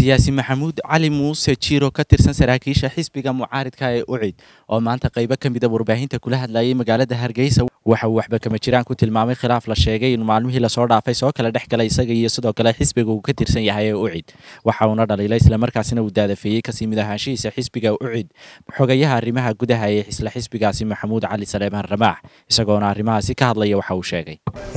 siyaasi maxamuud cali muuse jiiro ka tirsan saraakiisha xisbiga mucaaridka ee ucid oo maanta qaybo ka mida warbaahinta kula hadlayay magaalada hargeysa waxa uu waxba kama jiraan ku tilmaamay khilaaf la sheegay in maalmihii lasoo dhaafay soo kala dhex galay isaga iyo sidoo kale xisbiga uu ka tirsan yahay ee ucid waxa uuna dhaliilay islamarkaasina uu daadafeeyey kasii mid ahaanshihiisa xisbiga ucid xogayaha arrimaha gudaha ee isla xisbigaasi maxamuud cali saleemaan ramaax isagoona arrimahaasi ka hadlaya waxa uu sheegay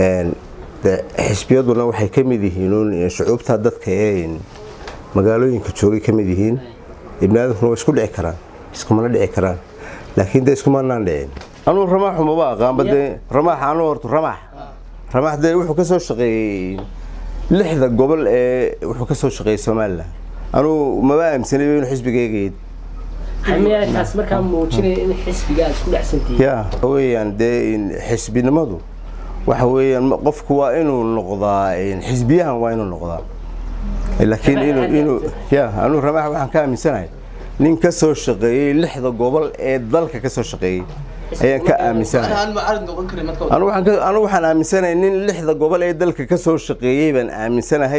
xisbiyaduna waxay ka mid yihiin shucuubta dadka ee magaalooyinka joogay ka mid yihiin ibniaadamkuna waa isku dhici karaan iskumana dhici karaan laakiin de iskumanaan dhicin anuu ramaaxu maba aqaanba dee ramaax anuu horto ramaax ramaax dee wuxuu ka soo shaqeeyey lixda gobol ee wuxuu ka soo shaqeeyey somalilan anuu maba aaminsanay inuu xisbigaygayd taas markaa muujinaya in xisbiga aad isku dhexsantihiin ya weyaan dee xisbinimadu waxa weeyaan qofku waa inuu noqdaa xisbiyahan waa inuu noqdaa laakiin inuu inuu ya anuu ramaax waxaan ka aaminsanahay nin ka soo shaqeeyey lixda gobol ee dalka ka soo shaqeeyey ayaan ka aaminsanahay anu waxaan aaminsanahay nin lixda gobol ee dalka ka soo shaqeeyey baan aaminsanahay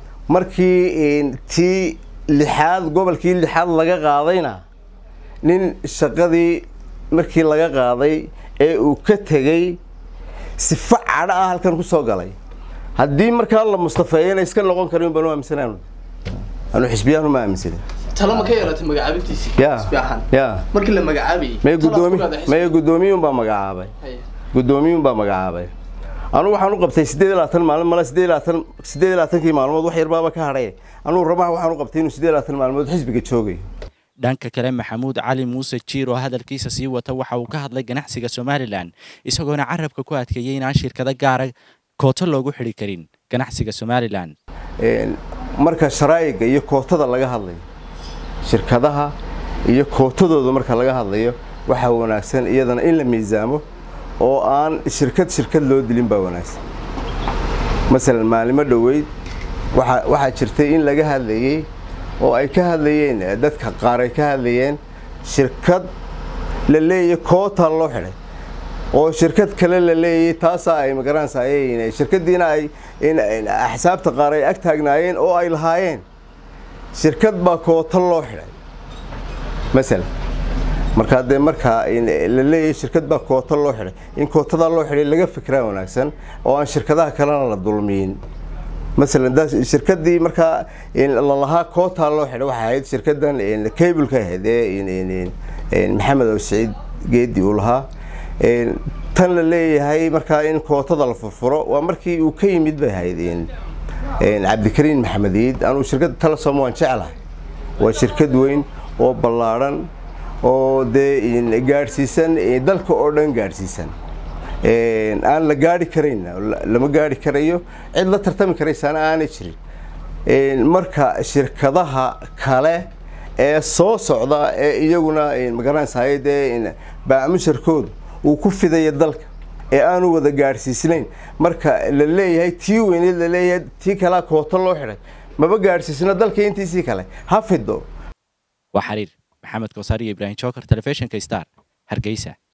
markii tii lixaad gobolkii lixaad laga qaadayna nin shaqadii markii laga qaaday ee uu ka tegey sifa cadho ah halkan ku soo galay haddii markaa la mustafeeyana iska noqon karin baan u aaminsanaan anu xisbiyahan uma aaminsanin talo ma ka yeelatay magacaabintiisii ya xisbi ahaan ya markii la magacaabayay maya talaad gudoomi ku leedahay maya guddoomiyuun baa magacaabay Haya. guddoomiyuun baa magacaabay anugu waxaan u qabtay siddeed iyo labaatan maalin male siddeed iyo labaatan siddeed iyo labaatankii maalmood wax yarbaaba ka hadhay anugu ramax waxaan u qabtay inuu siddeed iyo labaatan maalmood xisbiga joogayo dhanka kale maxamuud cali muuse jiir oo hadalkiisa sii wata waxa uu ka hadlay ganacsiga somalilan isagoona carabka ku adkeeyey inaan shirkado gaara kooto loogu xidhi karin ganacsiga somalilan Een, marka sharaa'iga iyo kootada laga hadlayo shirkadaha iyo kootadooda marka laga hadlayo waxaa wanaagsan iyadana in la miisaamo oo aan shirkad shirkad loo dilin baa wanaagsan masalan maalimo dhoweyd waxa- waxaa jirtay in laga hadlayey oo ay ka hadlayeen eh, dadka qaar ay ka hadlayeen shirkad la leeyahay koota loo xidhay oo shirkad kale la leeyahay taasaa ay magaranaysaa shirkadiina ay in- in axsaabta qaar ay ag taagnaayeen oo ay lahaayeen shirkad baa koota loo xidhay masalan markaa dee markaa in la leeyahay shirkad baa koota loo xidhay in kootadaa loo xidhay laga fikraa wanaagsan oo aan shirkadaha kalena la dulmiyin masalan da shirkadii markaa in lalahaa kootaa loo xidhay waxay ahayd shirkadan cableka ahayd ee in- in- in- in maxamed oo siciid geedi uu lahaa Een, tan la leeyahay markaa in kootada la furfuro waa markii uu ka yimid bay ahayd in- in cabdikariin maxamed iid anuu shirkadda talasom waan jeclahay waa shirkad weyn oo ballaadhan oo dee in gaadhsiisan eh, dalka oo dhan gaadhsiisan Een, aan la gaari karayn la- lama gaari karayo cid la tartami karaysaana aanay jirin Een, marka shirkadaha kale ee soo socda ee iyaguna magaranaysahay dee baamusharkoodu uu ku fidaya dalka ee aanu wada gaadhsiisnayn marka la leeyahay tii weyneed la leeyahay tii kalea kooto loo xidhay maba gaadhsiisna dalka intiisii kale ha fido waa xariir maxamed koosaar iyo ibraahim jookar telefishinka star hargeysa